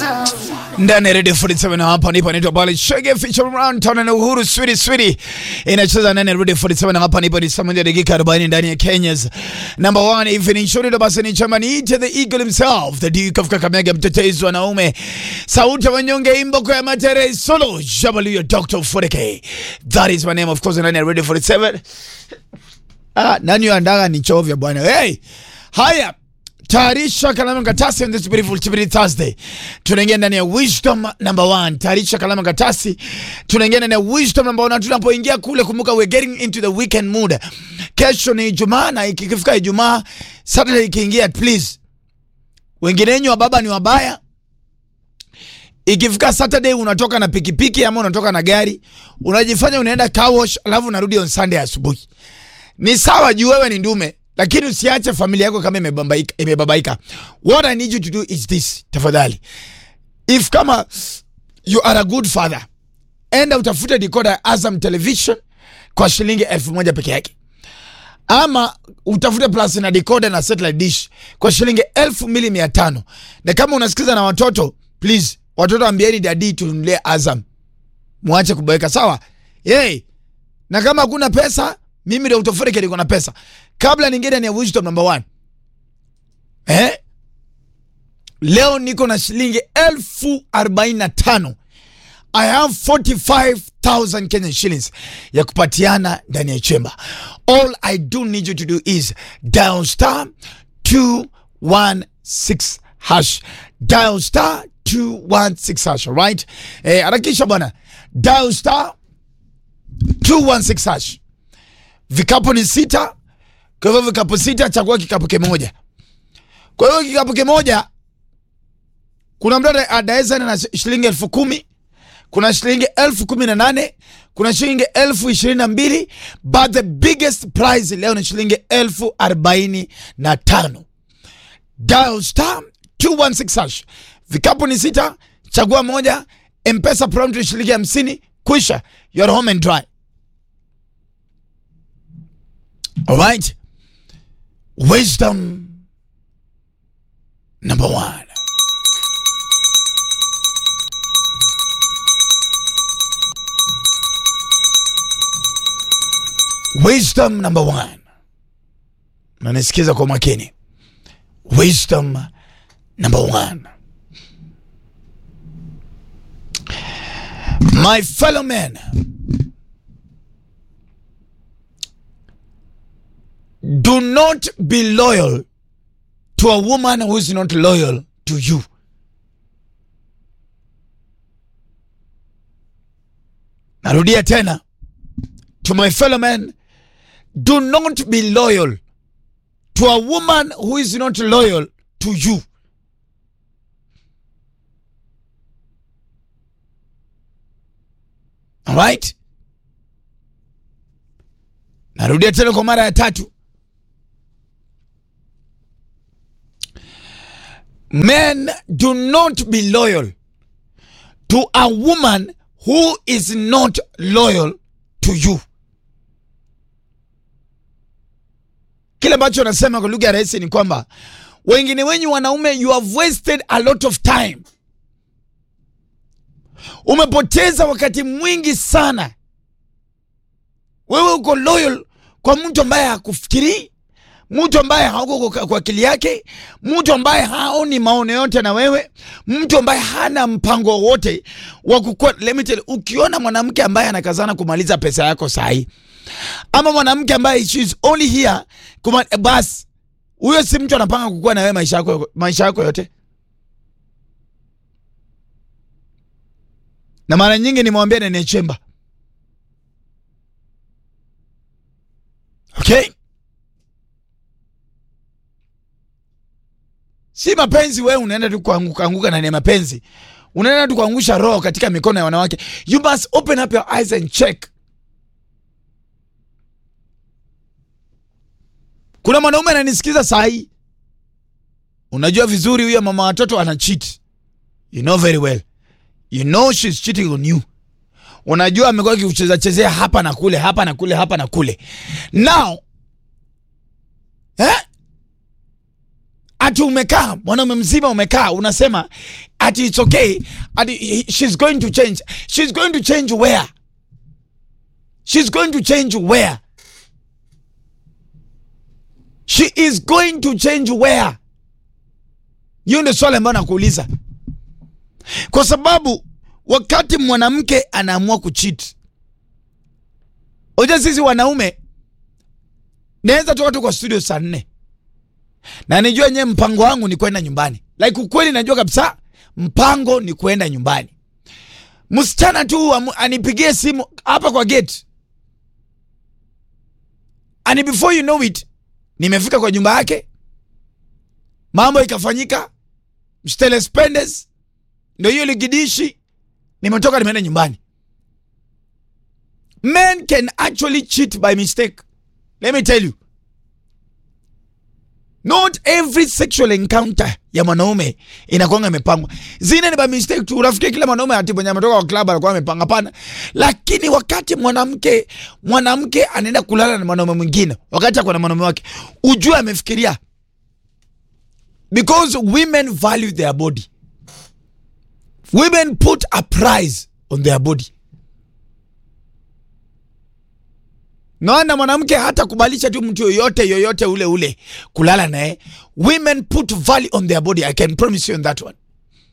ndani ya Radio 47 na hapa nipo naitwa Bali Shege feature round town na Uhuru Swiri Swiri inacheza ndani ya Radio 47 na hapa nipo ni saa moja dakika 40 ndani ya Kenya's number one evening show ndio basi ni chama ni to the eagle himself the Duke of Kakamega mtetezi wa naume sauti ya wanyonge imboko ya matere solo Jabalu Dr. Fureke that is my name of course ndani ya Radio 47 ah nani andaga ni chovya bwana hey haya tayarisha kalamu katasi on this beautiful Chibiri Thursday. Tunaingia ndani ya wisdom number one. Tayarisha kalamu katasi, tunaingia ndani ya wisdom number one. Tunapoingia kule, kumbuka we're getting into the weekend mood. Kesho ni Ijumaa na ikifika Ijumaa, Saturday ikiingia, please, wengine wenyu wa baba ni wabaya. Ikifika Saturday unatoka na pikipiki ama unatoka na gari, unajifanya unaenda car wash, alafu unarudi on Sunday asubuhi. Ni sawa juu wewe ni ndume lakini usiache familia yako kama imebabaika, imebabaika. What I need you to do is this, tafadhali. If kama you are a good father, enda utafute decoder ya Azam Television kwa shilingi elfu moja peke yake, ama utafute plus na decoder na satellite dish kwa shilingi elfu mbili mia tano na kama unasikiza na watoto, please, watoto ambieni dadi tununulie Azam, mwache kuboeka, sawa? Yay. Na kama hakuna pesa mimi ndio utofurike niko na pesa. Kabla ningeenda ni wisdom number one. Eh? Leo niko na shilingi elfu arobaini na tano. I have 45,000 Kenyan shillings ya kupatiana ndani ya chemba. All I do need you to do is dial star 216 hash. Dial star 216 hash, right? Eh, harakisha bwana. Dial star 216 hash. Vikapu ni sita. Kwa hivyo vikapu sita, chagua kikapu kimoja. Kwa hiyo kikapu kimoja, kuna mtu adaweza na shilingi elfu kumi kuna shilingi elfu kumi na nane kuna shilingi elfu ishirini na mbili but the biggest prize leo ni shilingi elfu arobaini na tano dial star 216 hash. Vikapu ni sita, chagua moja. Mpesa prompt shilingi hamsini, kwisha, you're home and dry. All right. Wisdom number one. Wisdom number one. Nanisikiza kwa makini. Wisdom number one. My fellow men. Do not be loyal to a woman who is not loyal to you. Narudia tena. To my fellow men, do not be loyal to a woman who is not loyal to you. All right? Narudia tena kwa mara ya tatu. Men do not be loyal to a woman who is not loyal to you. Kile ambacho nasema kwa lugha ya rahisi ni kwamba wengine wenyu wanaume, you have wasted a lot of time. Umepoteza wakati mwingi sana. Wewe uko loyal kwa mtu ambaye hakufikirii mtu ambaye hauko kwa akili yake, mtu ambaye haoni maono yote na wewe, mtu ambaye hana mpango wowote wa kukua. Let me tell you, ukiona mwanamke ambaye anakazana kumaliza pesa yako sahi, ama mwanamke ambaye she is only here kuma, bas huyo si mtu anapanga kukua na wewe maisha yako, maisha yako yote. Na mara nyingi nimwambia nene chemba, okay Si mapenzi wewe unaenda tu kuanguka anguka ndani ya mapenzi. Unaenda tu kuangusha roho katika mikono ya wanawake. You must open up your eyes and check. Kuna mwanaume ananisikiza saa hii. Unajua vizuri huyo mama watoto ana cheat. You know very well. You know she's cheating on you. Unajua amekuwa akicheza chezea hapa na kule, hapa na kule, hapa na kule. Now, eh? ati umekaa mwanaume mzima umekaa unasema ati it's okay ati she's going to change she's going to change where she's going to change where she is going to change where hiyo ndio swali ambayo nakuuliza kwa sababu wakati mwanamke anaamua kucheat oja sisi wanaume naweza toka tu kwa studio saa nne na nijua nyewe mpango wangu ni kwenda nyumbani like ukweli najua kabisa mpango ni kwenda nyumbani msichana tu amu- anipigie simu hapa kwa gate and before you know it nimefika kwa nyumba yake mambo ikafanyika mstelespendes ndo hiyo ligidishi nimetoka nimeenda nyumbani men can actually cheat by mistake let me tell you not every sexual encounter ya mwanaume inakwanga imepangwa zine ni by mistake tu unafikia kila mwanaume ati mwenye ametoka kwa club anakuwa amepanga hapana lakini wakati mwanamke mwanamke anaenda kulala na mwanaume mwingine wakati ako na mwanaume wake ujue amefikiria because women value their body women put a price on their body naona mwanamke hata kubalisha tu mtu yoyote yoyote ule ule kulala naye women put value on their body i can promise you on that one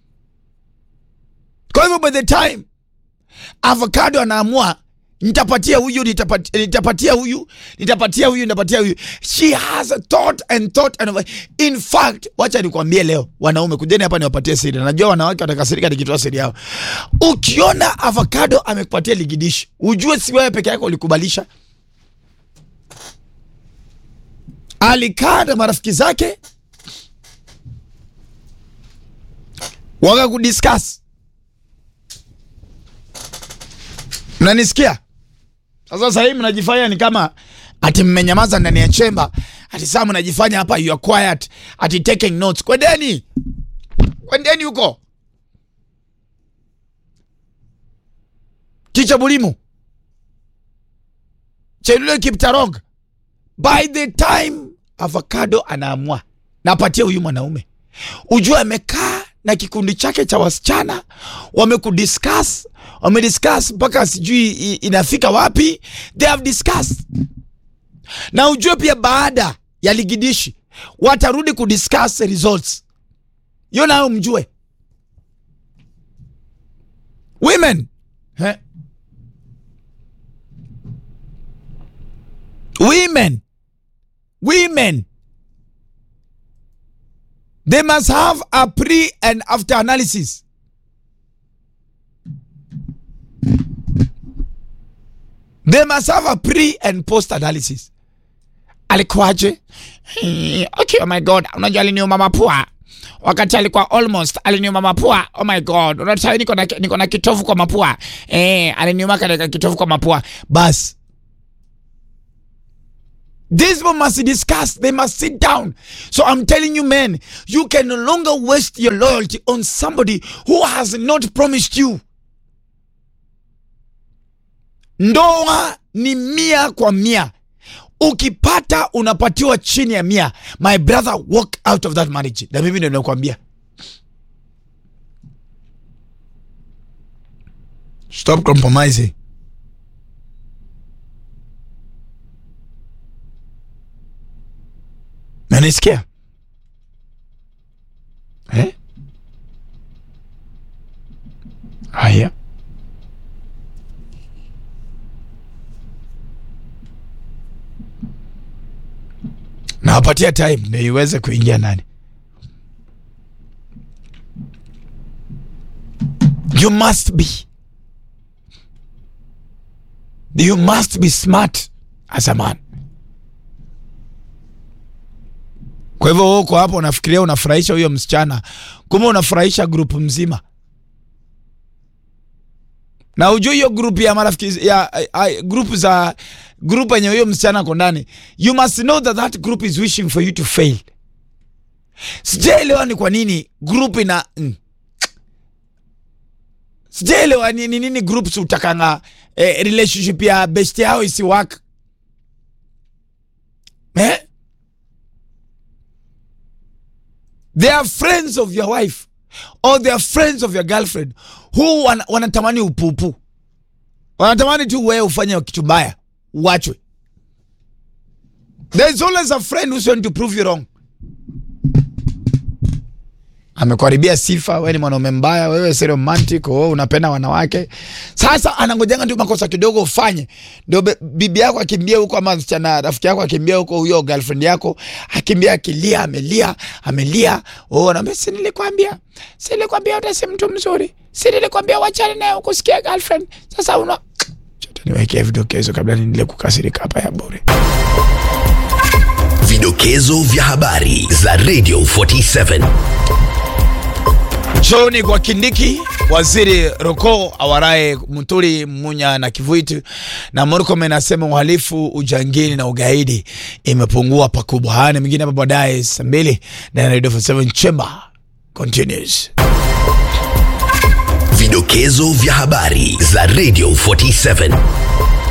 kwa hivyo by the time avocado anaamua nitapatia huyu nitapatia, nitapatia huyu nitapatia huyu nitapatia huyu she has a thought and thought and in fact wacha nikwambie leo wanaume kujeni hapa niwapatie siri najua wanawake watakasirika nikitoa siri yao ukiona avocado amekupatia ligidishi ujue si wewe peke yako ulikubalisha alikaa na marafiki zake waka kudiscuss mnanisikia sasa sasa hivi mnajifanya ni kama ati mmenyamaza ndani ya chemba ati saa mnajifanya hapa you are quiet ati taking notes kwendeni kwendeni huko ticha bulimu chelule kiptarog by the time avocado anaamua napatia huyu mwanaume ujue amekaa na kikundi chake cha wasichana wamekudiscuss wamediscuss mpaka sijui i- inafika wapi they have discussed na ujue pia baada ya ligidishi watarudi kudiscuss results hiyo nayo mjue women eh? women women they must have a pre and after analysis they must have a pre and post analysis alikuwaje Eh, okay oh my god unajua aliniuma mapua wakati alikuwa almost aliniuma mapua oh my god unataka niko na niko na kitovu kwa mapua eh aliniuma katika kitovu kwa mapua bas These people must discuss. They must sit down. So I'm telling you, men, you can no longer waste your loyalty on somebody who has not promised you. Ndoa ni mia kwa mia. Ukipata unapatiwa chini ya mia. My brother, walk out of that marriage. Na mimi ndio nakwambia. Stop compromising. Nanisikia? Eh? Haya. Nawapatia time ndio iweze kuingia ndani. You must be. You must be smart as a man. Kwa hivyo wewe uko hapo unafikiria unafurahisha huyo msichana, kumbe unafurahisha grupu mzima. Na ujue hiyo grupu ya marafiki ya uh, grupu za grupu yenye huyo msichana ako ndani, you must know that that group is wishing for you to fail. Sijaelewa ni kwa nini group ina mm. Sijaelewa ni ni nini groups utakanga eh, relationship ya best yao isi work. Eh? they are friends of your wife or they are friends of your girlfriend who wan, wanatamani upupu wanatamani tu wewe ufanye kitu mbaya uachwe there is always a friend who's going to prove you wrong amekuharibia sifa, wewe ni mwanaume mbaya, wewe si romantic, wewe unapenda wanawake. Sasa anangojanga tu makosa kidogo ufanye, ndio be- bibi yako akimbia huko, ama msichana rafiki yako akimbia huko, huyo girlfriend yako akimbia akilia, amelia amelia, wewe unaambia si nilikwambia, si nilikwambia ute si mtu mzuri, si nilikwambia wachane naye ukusikia girlfriend. Sasa una Chote niwekee vidokezo kabla niendelee kukasirika hapa ya bure. Vidokezo vya habari za Radio 47. Chooni kwa Kindiki, waziri Roko awarae Muturi Munya na Kivuitu, na Murkomen anasema uhalifu, ujangili na ugaidi imepungua pakubwa. Haya na mengine hapa baadaye saa mbili na Radio 47 Chamber continues. Vidokezo vya habari za Radio 47.